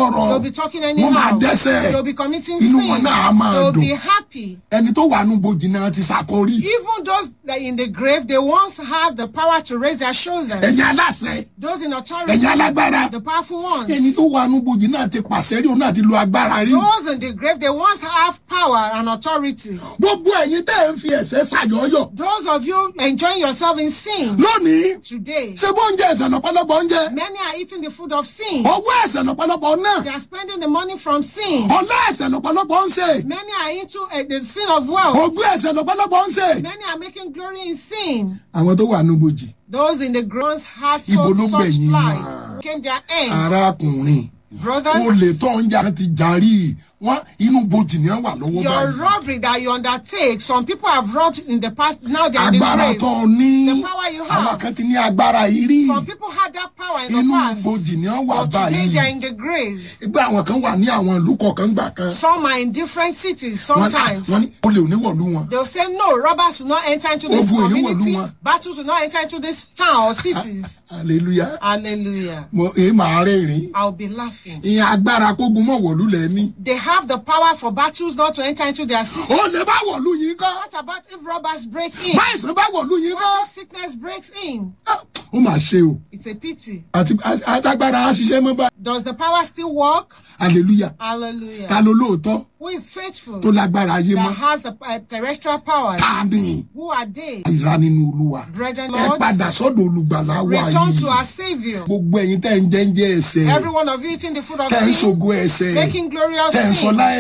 sọ̀rọ̀ They'll be talking wọ́n máa anyhow. dẹ́sẹ̀ They'll be committing inú sin. wọn náà á máa They'll be dùn happy. ẹni tó wà nù bojì náà ti ṣàkórí Even those that in the grave, they once had the power to raise their shoulders. ẹ̀yin aláṣẹ Those in authority, ẹ̀yin alágbára the powerful ẹni ones. tó wà nù bojì náà ti pàṣẹ rí òun náà ti lo agbára rí Those in the grave, they once have power and authority. gbogbo ẹ̀yin tẹ́ ẹ̀ ń fi ẹ̀sẹ̀ ṣàyọ̀yọ̀ Those of you enjoying yourself in sin lónìí today, ṣé bó ń jẹ ẹ̀sẹ̀ lọ́pọ̀lọpọ̀ ń jẹ many are eating the food of sin. ọwọ́ ẹ̀sẹ̀ lọ́pọ̀lọpọ̀ náà They are spending the money from sin. ọlá ẹ̀sẹ̀ lọ́pọ̀lọpọ̀ ń ṣe Many are into uh, the sin of wealth. ogún ẹ̀sẹ̀ lọ́pọ̀lọpọ̀ ń ṣe. Many are making glory in sin. àwọn tó wà nù bojì Those in the grounds had Ibo so, ló such gbẹ̀yìn life. wá? Came their end. arákùnrin Brothers, olè tó ń jà ti jàrí wọn inú bojì ni wọn wà lọ́wọ́ your báyìí robbery that you undertake, some people have robbed in the past, now they are in the agbára grave. tó ní The power you have. àwọn kan ti ní agbára yìí rí Some people had that power in the inú past. bojì ni wọn wà But today they are báyìí in the grave. ìgbà àwọn kan wà ní àwọn ìlú kọ̀ọ̀kan gbà kan Some are in different cities wọn sometimes. wọn ní olè oníwọ̀lú wọn They'll say, no, robbers will not enter into this Ogun ìlú wọ̀lú community. wọn. Battles will not enter into this town or cities. hallelujah Hallelujah. mo èé màá rẹ́rìn I'll be laughing. ìyẹn agbára kógun mọ̀ wọ̀lú lẹ̀ ní They have the power for battles not to enter into their city. olè bá wọ̀lú yìí kọ́ What about if robbers break in? báyìí bá wọ̀lú yìí kọ́ What if sickness breaks in? Ah, ó mà ṣe o It's a pity. àti àtàgbára á ṣiṣẹ́ mọ́ bá Does the power still work? hallelujah Hallelujah. ta ló lóòótọ́ Who is faithful? tó lágbára ayé mọ́ That has the uh, terrestrial powers. ta ni Who are they? ìra nínú olúwa Brethren, ẹ Lord, padà sọ́dọ̀ olùgbàlà wa return to yìí our Savior. gbogbo ẹ̀yin tẹ́ ń jẹ́ ń jẹ́ ẹsẹ̀ Every one of you eating the food of tẹ́ ń sin, ṣògo ẹsẹ̀ making glorious tẹ́ ń sin. sọlá